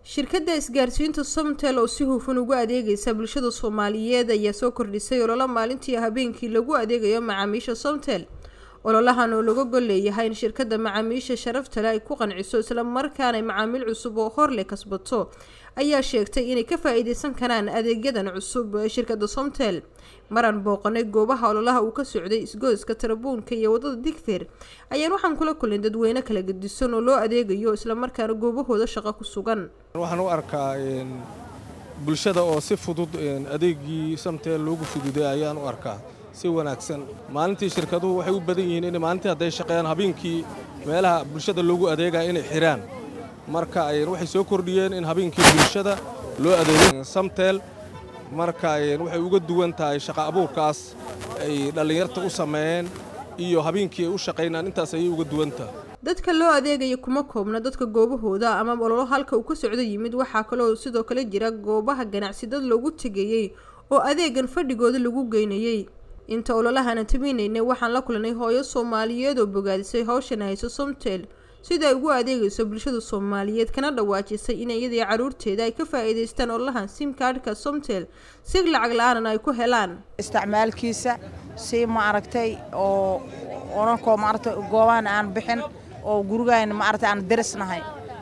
shirkadda isgaarsiinta somtel oo si hufan ugu adeegaysa bulshada soomaaliyeed ayaa soo kordhisay ololo maalintii habeenkii lagu adeegayo macaamiisha somtel ololahan oo laga gol leeyahay in shirkadda macaamiisha sharaftale ay ku qanciso islamarkaana macaamiil cusub oo hor leh kasbato ayaa sheegtay inay ka faa-iideysan karaan adeegyadan cusub ee shirkadda somtel maraan booqanay goobaha ololaha uu ka socday isgoyska tarabuunka iyo wadada digfeer ayaan waxaan kula kulnay dadweyne kala gedisan oo loo adeegayo islamarkaana goobahooda shaqo ku sugan waxaan u arkaa bulshada oo si fudud adeegii samteel loogu fududay ayaan u arkaa si wanaagsan maalintii shirkaduhu waxay u badan yihiin in maalintii hadday shaqeeyaan habeenkii meelaha bulshada loogu adeegaya inay xidhaan marka waxay soo kordhiyeen in habeenkii bulshada loo adeego samteel marka waxay uga duwan tahay shaqa abuurkaas ay dhallinyarta u sameeyeen iyo habeenkii ay u shaqaynaan intaas ayay uga duwan tahay dadka loo adeegaya kuma koobna dadka goobahooda ama ololo halka uu ka socdo yimid waxaa kaloo sidoo kale jira goobaha ganacsi dad loogu tegayey oo adeegan fadhigooda lagu geynayey inta ololahana taminaynay waxaan la kulanay hooyo soomaaliyeed oo bogaadisay hawshan hayso somtel sida ay ugu adeegayso bulshada soomaaliyeed kana dhawaajisay in iyadii caruurteeda ay ka faa-iideystaan ololahan simkaadhka somtel si lacag la-aanan ay ku helaan isticmaalkiisa si ma aragtay oo onankoo maaragtay goobahan aan bixin oo gurigaan maaragtay aan darisnahay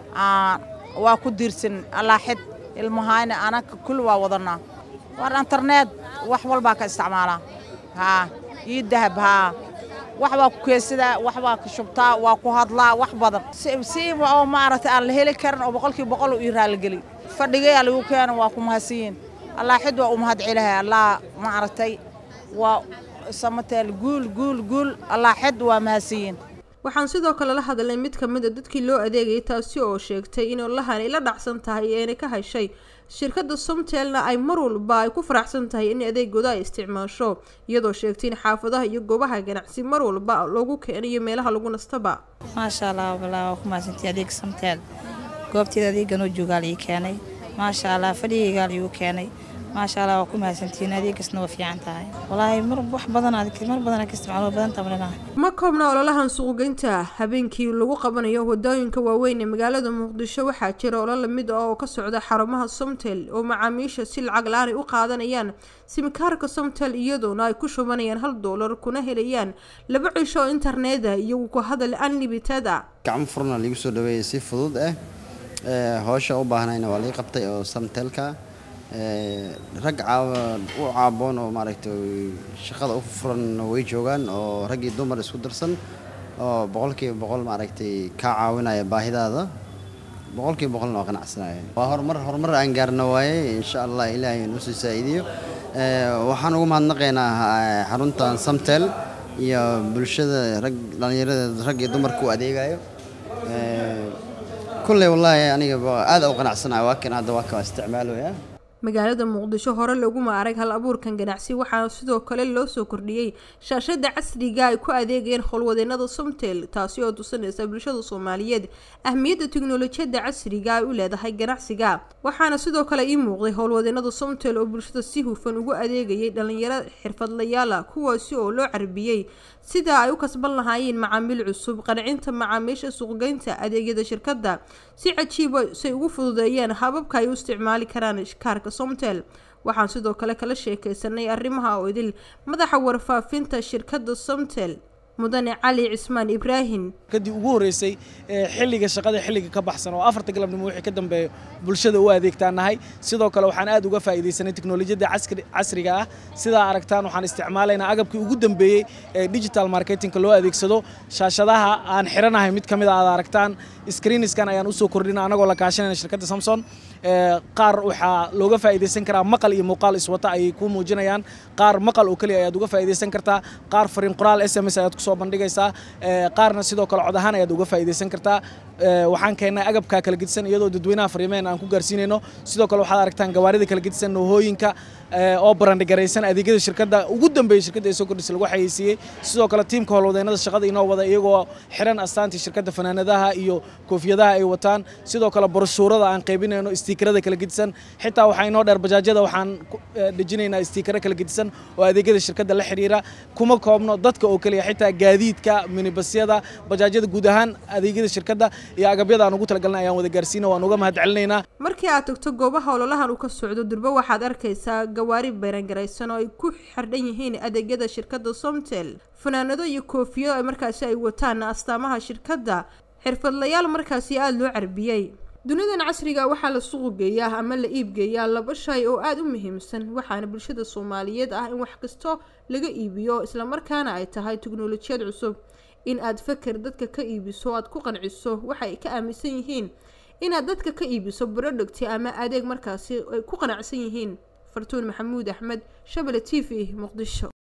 waa ku diirsan allaaxid ilmahayna anaka kulli waa wadanaa waar internet wax walbaa ka isticmaalaa haa io dahab haa wax baa ku keesadaa wax baa ka shubtaa waa ku hadlaa wax badan si oo maaragtay aan la heli karin oo boqolkii boqol ii raaligeli fadhigayaa lagu keena waa ku mahadsanyiin allaaxid waa u mahad celahay allah maaragtay waa samateel guul guul guul allaaxid waa mahadsanyiin waxaan sidoo kale la hadalnay mid ka mid a dadkii loo adeegayay taasi oo sheegtay in ololahan ay la dhacsan tahay eena ka heshay shirkadda somtelna ay mar walba ay ku faraxsan tahay in adeegooda ay isticmaasho iyadoo sheegtay in xaafadaha iyo goobaha ganacsi mar walba loogu keenayo meelaha lagu nastaba maasha allah walaa waa ku mahadsantii adeeg somtel goobteeda adeeganoo joogaal ii keenay maasha allah fadhigaygaal iigu keenay maasha allah waa ku mahadsantiin adeegasna waa fiican tahay walaahi mar wax badan mar badan ka isticmaalo badanta malinaha ma koobna ololahan suuqgeynta habeenkii lagu qabanayo wadooyinka waaweyn ee magaalada muqdisho waxaa jira olol lamid ah oo ka socda xarumaha somtel oo macaamiisha si lacag la-aan ay u qaadanayaan simikaarka somtel iyadoona ay ku shubanayaan hal doolar kuna helayaan laba cisho oo interneta iyo ku hadal unlimited a gacmo furna liigu soo dhaweeyay si fudud ah howsha u baahnayna waa lii qabtay oo samtelka rag u caaboon oo maaragtay shaqada u furan way joogaan oo rag iyo dumar isku darsan oo boqolkiiba boqol maaragtay kaa caawinaya baahidaada boqolkiiba boqolna waa qanacsanaya waa horumar horumar aan gaarna waaye insha allah ilaahay noo sii saa'iidiyo waxaan ugu mahadnaqaynaa xaruntan samtel iyo bulshada rag dhallinyarada rag iyo dumarka u adeegayo kulley wallaahi aniga aad u qanacsanayo waa kan hadda waa ka isticmaalaya magaalada muqdisho hore laguma arag hal abuurkan ganacsi waxaana sidoo kale loo soo kordhiyey shaashada casriga ay ku adeegayeen howlwadeenada somtel taasi oo tusinaysa bulshada soomaaliyeed ahmiyadda tiknolojiyadda casriga ay u leedahay ganacsiga waxaana sidoo kale ii muuqday howlwadeenada somtel oo bulshada si hufan ugu adeegayay dhalinyaro xirfadlayaala kuwaasi oo loo carbiyey sida ay u kasban lahaayeen macaamiil cusub qancinta macaamiisha suuqgeynta adeegyada shirkadda si cajiiba say ugu fududeeyeen hababka ay u isticmaali karaan kaarka somtel waxaan sidoo kale kala sheekeysanay arrimaha oo idil madaxa warfaafinta shirkadda somtel mudane cali cismaan ibraahim kadib ugu horreysay xilliga shaqada xilliga ka baxsan oo afarta galabnimo wixii ka dambeeya bulshada u adeegtaan nahay sidoo kale waxaan aad uga faa'iidaysanay teknolojiyadda casriga ah sidaa aragtaan waxaan isticmaalaynaa agabkii ugu dambeeyey ee digital marketingka loo adeegsado shaashadaha aan xiranahay mid ka mid a aad aragtaan screeniskan ayaan usoo kordhina anagoo la kaashanayna shirkadda samson qaar waxaa looga faa'iidaysan karaa maqal iyo muuqaal iswata ayay kuu muujinayaan qaar maqal oo keliya ayaad uga faa'iidaysan kartaa qaar fariin qoraal s m s ayaad kusoo bandhigaysaa qaarna sidoo kale cod ahaan ayaad uga faa'iidaysan kartaa waxaan keennay agabka kala gedisan iyadoo dadweynaha fariimeen aan ku gaarsiinayno sidoo kale waxaad aragtaan gawaarida kala gedisan noohooyinka oo barandhigaraysan adeegyada shirkadda ugu dambeeyey shirkadda ee soo kordhisa lagu xayeysiiyey sidoo kale tiimka howlwadeenada shaqada inoo wada iyagoo xiran astaantii shirkadda fanaanadaha iyo koofiyadaha ay wataan sidoo kale broshuurada aan qaybinayno istiikarada kala gedisan xitaa waxaa inoo dheer bajaajyada waxaan dejinaynaa istiikaro kala gedisan oo adeegyada shirkadda la xiriira kuma koobno dadka oo keliya xitaa gaadiidka minibasyada bajaajyada guud ahaan adeegyada shirkadda iyo agabyada aan ugu talagalnay ayaan wada gaarsiina waan uga mahad celinaynaa markii aad tagto goobaha ololahan uu ka socdo durbe waxaad arkaysaa gawaari bayrangaraysan oo ay ku xardhan yihiin adeegyada shirkadda somtel fanaanado iyo koofiyado ay markaasi ay wataan astaamaha shirkadda xirfadlayaal markaasi aada loo carbiyey dunidan casriga waxaa la suuq geeyaa ama la iibgeeyaa laba shay oo aada u muhiimsan waxaana bulshada soomaaliyeed ah in wax kasto laga iibiyo islamarkaana ay tahay teknolojiyad cusub in aad faker dadka ka iibiso aad ku qanciso waxa ay ka aaminsan yihiin inaad dadka ka iibiso brodhugti ama adeeg markaasi ay ku qanacsan yihiin fartuun maxamuud axmed shabele t v muqdisho